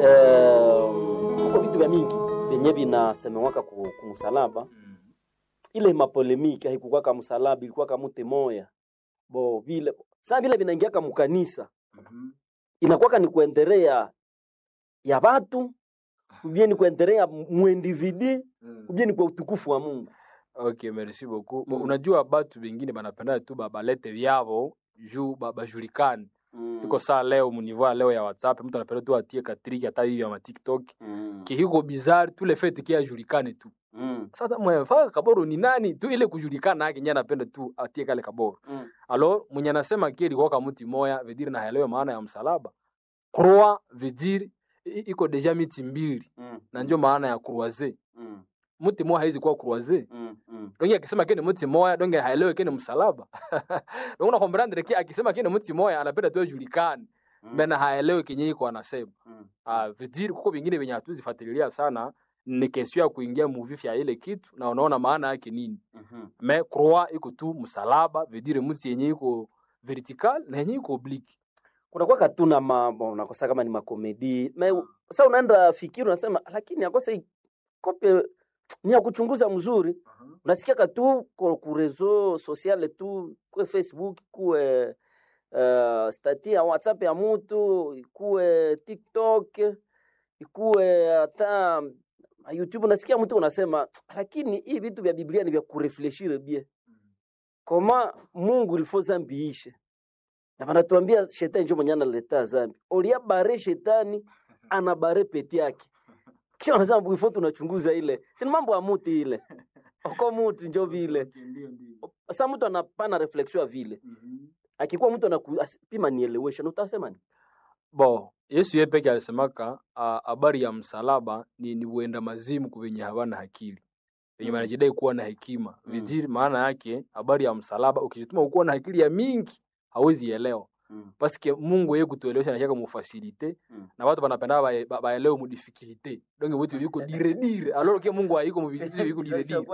eh, kuko vitu vya mingi vyenye vinasemewaka ku, kumusalaba ile mapolemiki haikukwaka msalaba ilikuwaka mute moya bo vile saa vile vinaingiaka mukanisa inakwaka ni kuendelea ya watu ubie ni kuendelea muindividi ubie ni kwa utukufu wa Mungu Okay, merci beaucoup. Bo, Mm. Unajua batu bengine banapenda tu ba- balete vyavo juu ba- bajulikane. mm. Iko saa leo munivua leo ya WhatsApp mtu anapenda tu atie katriki hata hivi ya ma TikTok. mm. Kihiko bizarre tu le fait kia ajulikane tu. mm. Sasa mwefaa kaboro ni nani tu ile kujulikana yake nyana anapenda tu atie kale kaboro. mm. Alors mwenye anasema kile kwa mti moya vediri na haelewe maana ya msalaba. Croix vediri i- iko deja miti mbili mm. na ndio maana ya croiser. mm. Mti moja haizi kuwa croiser. mm. mm. donge akisema kene mti moya donge haelewe kene msalaba donge na comprendre ki akisema kene mti moya anapenda tu ajulikane Mm. bena haelewe kenye iko anasema mm. ah vidiri kuko vingine venye hatuzifuatilia sana ni kesio ya kuingia muvifi ya ile kitu na unaona maana yake nini Mhm. me croix iko tu msalaba vidiri mti yenye iko vertical na yenye iko oblique kunakuwa katuna mambo unakosa kama ni makomedi me sa unaenda fikiri unasema lakini akosa hii kope ni ya kuchunguza mzuri unasikia katu ku ku reseau sociale tu kuwe facebook kuwe uh, stati ya whatsapp ya mutu ikuwe tiktok ikuwe hata youtube unasikia mtu unasema lakini hii vitu vya biblia ni vya kurefleshire bie koma mungu ilifo zambi ishe na vanatuambia shetani njo mwenye analeta zambi olia bare shetani ana bare peti yake kisha wanasema bwifo tunachunguza ile sini mambo ya muti ile oko muti njo vile sa mtu anapana reflexion ya vile akikuwa mtu anapima nielewesha na utasema ni bo yesu ye peke alisemaka ah, habari ya msalaba ni, ni uenda mazimu kuvenye havana akili venye Mm. wanajidai kuwa na hekima Mm. viziri maana yake habari ya msalaba ukijituma ukuwa na akili ya mingi hawezi elewa mm. paske mungu ye kutuelewesha nashaka mufasilite Mm. na watu banapenda bae- ba- baelewe mudifikilite donge vitu viko dire dire alors ke mungu haiko muvitu viko dire dire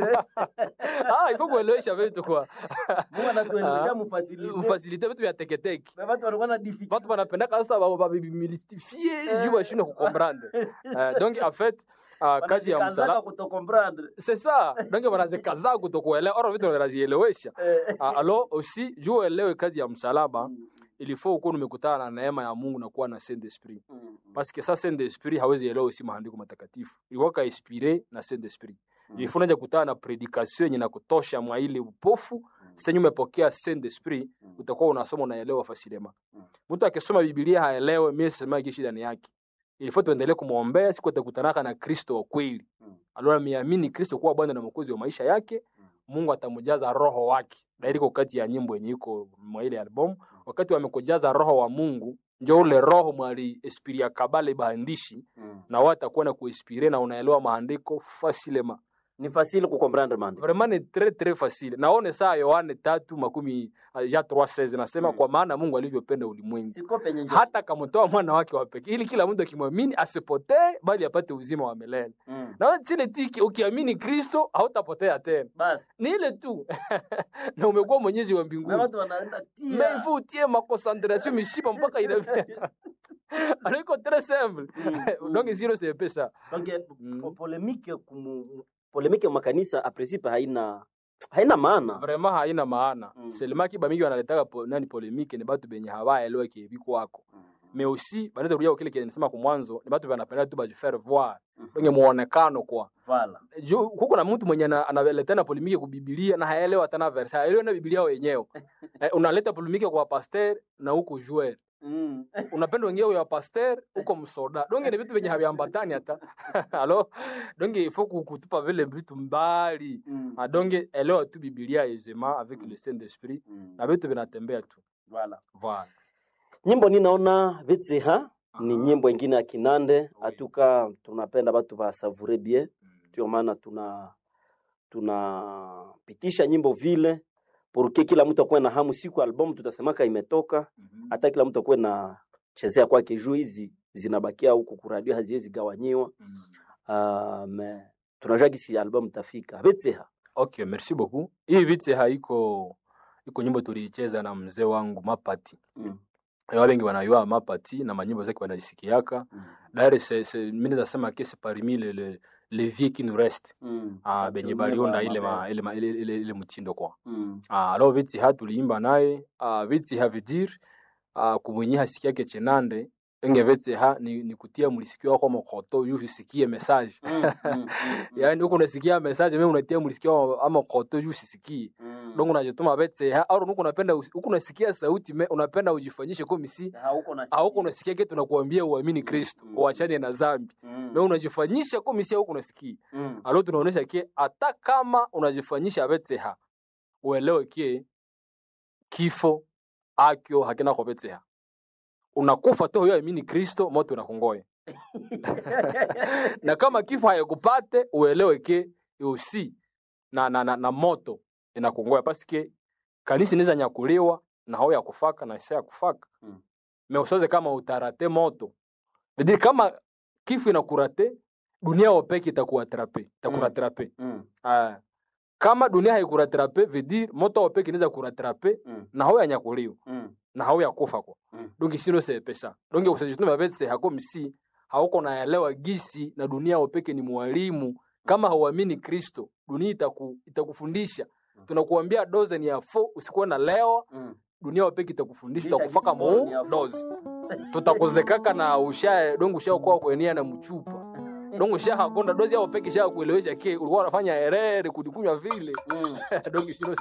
ah ifo kuelewesha vitu kwa Ah, mufasilite vitu vya teketeke watu banapendaka sasa ba- ba- bimilstifie juu bashindwe kukomprendre Eh, donc en fait ah, kazi ya msalaba c'est ça donc wanazikaza kutokuelewa oro vitu wanazielewesha Ah, alors aussi juu uelewe kazi ya msalaba il faut ukuwa umekutana na neema ya Mungu na kuwa na Saint Esprit parce que ça Saint Esprit hawezi elewa usi maandiko matakatifu ilikuwa ka inspiré na Saint Esprit il faut unaja kutana na predication yenye na kutosha mwa ile upofu sasa umepokea Saint Esprit utakuwa unasoma unaelewa fasilema Mm. mtu akisoma Biblia haelewe mimi sema kishi ndani yake il faut tuendelee kumwombea siku atakutanaka na Kristo wa kweli Mm. alora miamini Kristo kuwa Bwana na Mwokozi wa maisha yake Mungu atamjaza roho wake dairiko kati ya nyimbo yenye iko mwa ile album wakati wamekujaza roho wa Mungu njo ule roho mwali espiria kabale baandishi na wao atakuwa na kuinspire na unaelewa maandiko fasilema ni facile kukomprendre mande vraiment ni très très facile naone saa Yohane tatu makumi uh, ya 3:16 nasema Mm. kwa maana Mungu alivyopenda ulimwengu siko penye njo hata kamtoa mwana wake wa pekee ili kila mtu akimwamini asipotee bali apate uzima wa milele Mm. na chile tiki ukiamini Kristo hautapotea tena basi ni ile tu na umekuwa mwenyezi wa na mbinguni watu wanaenda tia mais il faut utie maconcentration mishipa mpaka ina aliko très simple Mm, donc mm. silo c'est peu ça Donc, Mm. po- polemike kumu, polemike makanisa a principe haina haina maana vraiment haina maana Mm. seulement kiba mingi wanaletaka po, nani polemique ni batu benye hawaelewe kibiko wako mais aussi banaweza kurudia kwa kile kile nisema kwa mwanzo ni batu banapenda tu bajifaire voir Mhm. donc muonekano kwa Vala. juu kuko na mtu mwenye ana- analetana polemike ku Biblia na haelewa tena verse haelewi na Biblia wenyewe eh, unaleta polemike kwa pasteur na huko joueur Mm. unapenda wengine wa pasteur huko msoda donge ni vitu vyenye haviambatani hata alo donge il faut ku- kutupa vile vitu mbali Mm. Ah, donge elewa tu Biblia aisément avec le Saint Esprit Mm. na vitu vinatembea tu Vala. voilà nyimbo ninaona vitsiha ni nyimbo ingine ya kinande atuka tunapenda batu basavure bien ndio maana tuna tunapitisha nyimbo vile porque kila mtu akuwe na hamu siku albamu tutasemaka imetoka hata kila mtu akuwe na chezea kwake juu hizi zinabakia huku kuradio haziwezi gawanyiwa uh, me tunajua gisi albamu tafika vitsiha okay merci beaucoup hii vite haiko iko nyimbo tuliicheza na mzee wangu mapati mm. wa bengi banayua mapati na manyimbo zake banazisikiaka Mm. d'ailleurs c'est c'est mimi nasema que c'est parmi les les les vieux qui nous restent Mm. ah benye Batumie baliunda ba- ile ma mabele. ile ma- ile ile, ile mtindo kwa Mm. ah alors viti ha tuliimba naye ah viti ha vidir ah kumwenye hasikiake chenande enge vete ha ni, ni kutia mlisikio wako mokoto yu usikie message Mm, mm, mm, mm. yaani huko unasikia message mimi unatia mlisikio ama koto yu usisikie Mm. donc unajituma vete ha au huko unapenda usi- huko unasikia sauti me, unapenda ujifanyishe kwa misi Hauko na au unasikia kitu nakuambia uamini Kristo Mm. uachane na dhambi Mm. me unajifanyisha kwa misi huko unasikia Mm. alo tunaonesha ke hata kama unajifanyisha betseha uelewe ke kifo akyo hakina kwa betseha unakufa tu huyo amini kristo moto unakungoya na kama kifo hayakupate uelewe ke usi na, na, na, na moto inakungoya pasike kanisa inaweza nyakuliwa na hao ya kufaka na isa ya kufaka Mm. me usoze kama utarate moto vidiri kama kifo inakurate dunia wopeke itakuatrape itakuratrape Mm. Ah, kama dunia haikuratrape vedir moto wopeke inaweza kuratrape Mm. na hao yanyakuliwa Mm. na hao yakufa kwa Mm. donge sino se pesa donge usajituma betse hako msi hauko naelewa gisi na dunia wopeke ni mwalimu kama hauamini kristo dunia itaku, itakufundisha tunakuambia doze ni ya fo usikuwe na leo Mm. dunia wopeke itakufundisha Kisha itakufaka gisi bora ni ya mu fo. doze tutakuzekaka na usha donge ushakuwa kuenia na mchupa donge ushahakonda dozi yao peke sha kuelewesha ke ulikuwa unafanya herere kudikunywa vile Mm. donge sino se